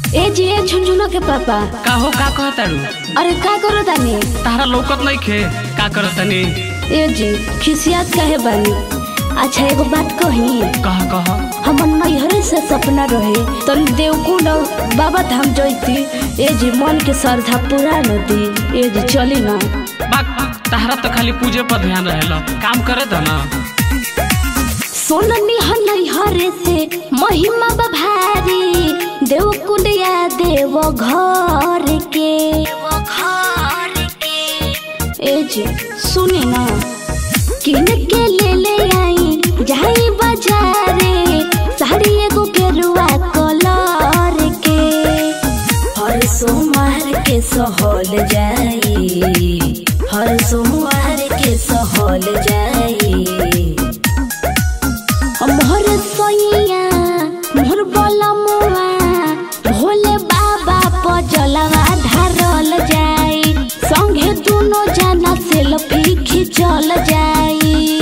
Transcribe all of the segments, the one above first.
ए जी ए झुनझुना के पापा का हो का कहतारू अरे का करो तानी तारा लौकत नहीं खे का करत तनी ए जी खिसियात काहे बानी अच्छा एगो बात कही कह कह हमर नैहरे से सपना रहे तन देवकुंड और बाबा धाम जैती ए जी मन के श्रद्धा पूरा न दी ए जी चली ना बाक तारा तो खाली पूजे पर ध्यान रहेला काम करे द ना सोननी नैहरे से महिमा बभारी देवकुंड या देव घर के ए जी सुनी ना किन के ले ले आई जाई बाजारे साड़ी एगो गेरुआ कलर के हर सोमवार के सहल जाई हर सोमवार के सहल जाई मोहर सोइया मोहर बलमुआ भोले बाबा पर जलवा ढारल जाई संगे दुनो जना सेल्फी खिंचल जाई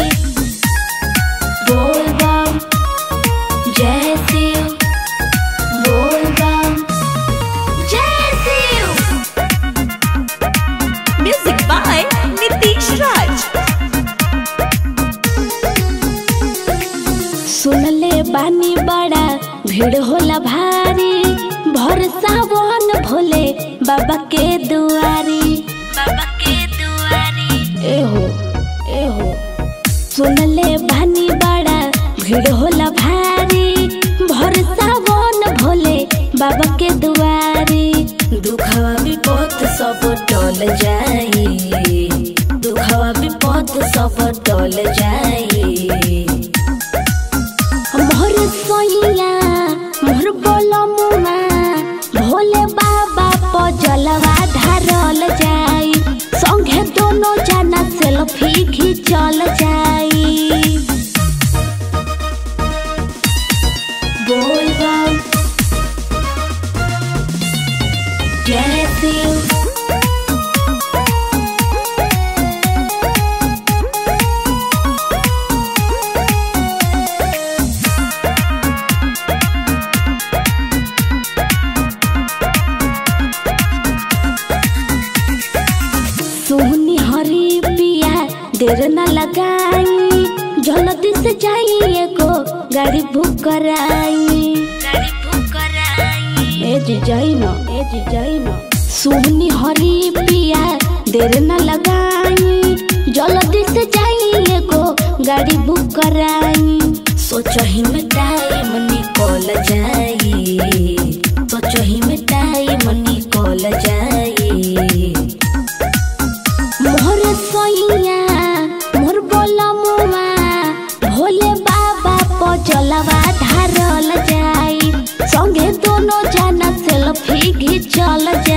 बोल बम जय शिव बोल बम जय Shiv Music by Nitish Raj. सुनले बानी बड़ा भीड़ होला भारी भर सावन भोले बाबा के दुआरी बाबा के दुआरी एहो एहो सुनले बानी बड़ा भीड़ होला भारी भर सावन भोले बाबा के दुआरी दुखवा विपद सब टल जाई दुखवा विपद सब टल जाई मोर सोइया मोर बोलमुआ भोले बाबा पर जलवा ढारल जाई संगे दोनों जना सेल्फी खिंचल जाई बोल बम जय शिव सोहनी हरी पिया देर न लगाई जल्दी से जाई एगो गाड़ी बुक कराई गाड़ी बुक कराई ए जी जाई न ए जी जाई न सोहनी हरी पिया देर न लगाई जल्दी से जाई एगो गाड़ी बुक कराई सोचही में टाइम निकल जाई सोचही में टाइम निकल जाई मोर सोइया मोर बोलमुआ भोले बाबा पर जलवा ढारल जाई संगे दोनों जना सेल्फी घिचल जाई